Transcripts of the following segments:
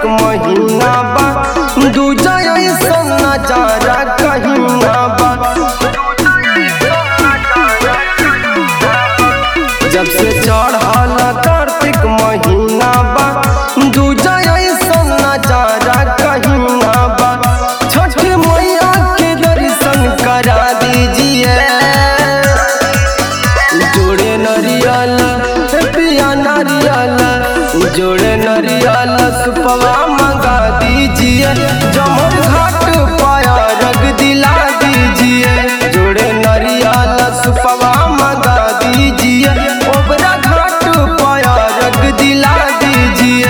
महीना बा दूजा ऐसन नजारा कहीं ना बा जब से चढ़ल कार्तिक महीना बा दूजा ऐसन नजारा कहीं ना बा छठ मैया के दर्शन करा दीजिए जोड़े नरियल पिया नरियल जोड़े नरियल सुपवा मंगा दीजिए जमर घाट पाया रग दिला दीजिए जोड़े नरियल सुपवा मंगा दीजिए ओबरा घाट पाया रग दिला दीजिए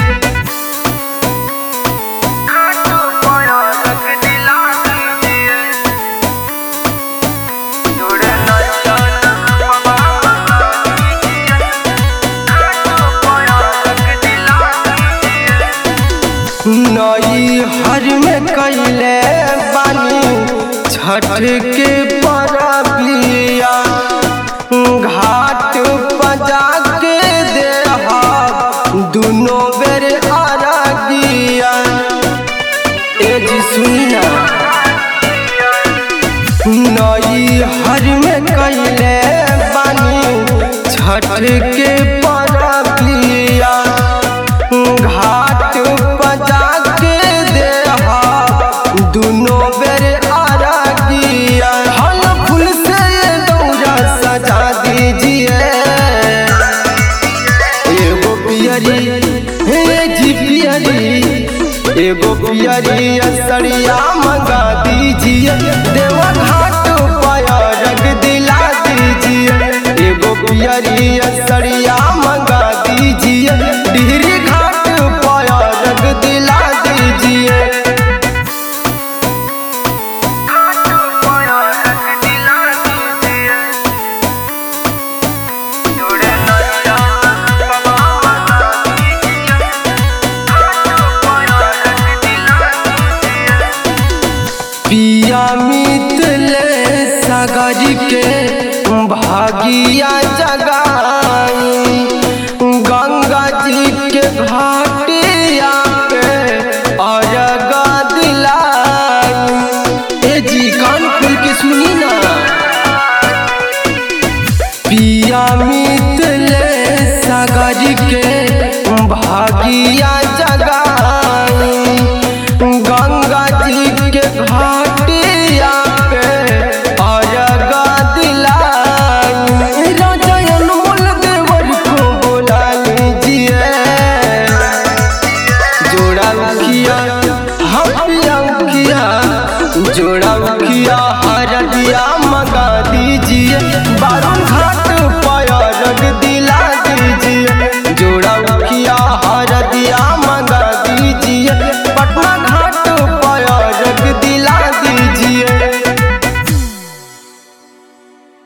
नई हर में कैले बानी छठ के परबिया घाट बजा के देहा दुनो बेर अरगिया ए जी सुनी ना नई हर में कैले बानी छठ के परबिया घाट बजा के देहा दुनो बेर अरगिया हल फूल से दौरा सजा दीजिए एगो पियरी हे जी पियरी एगो पियरी असरिया मंगा दीजिए देवा घाट पाया रग दिला दीजिए एगो पियरी असरिया मंगा दीजिए डिहरी घाट पाया रग दिला दीजिए पिया मितले सागर के भागिया जगाई गंगा जी के घाटिया पे अरगा दिलाई ए जी कान खोल के सुनी ना पिया मितले सागर के भागिया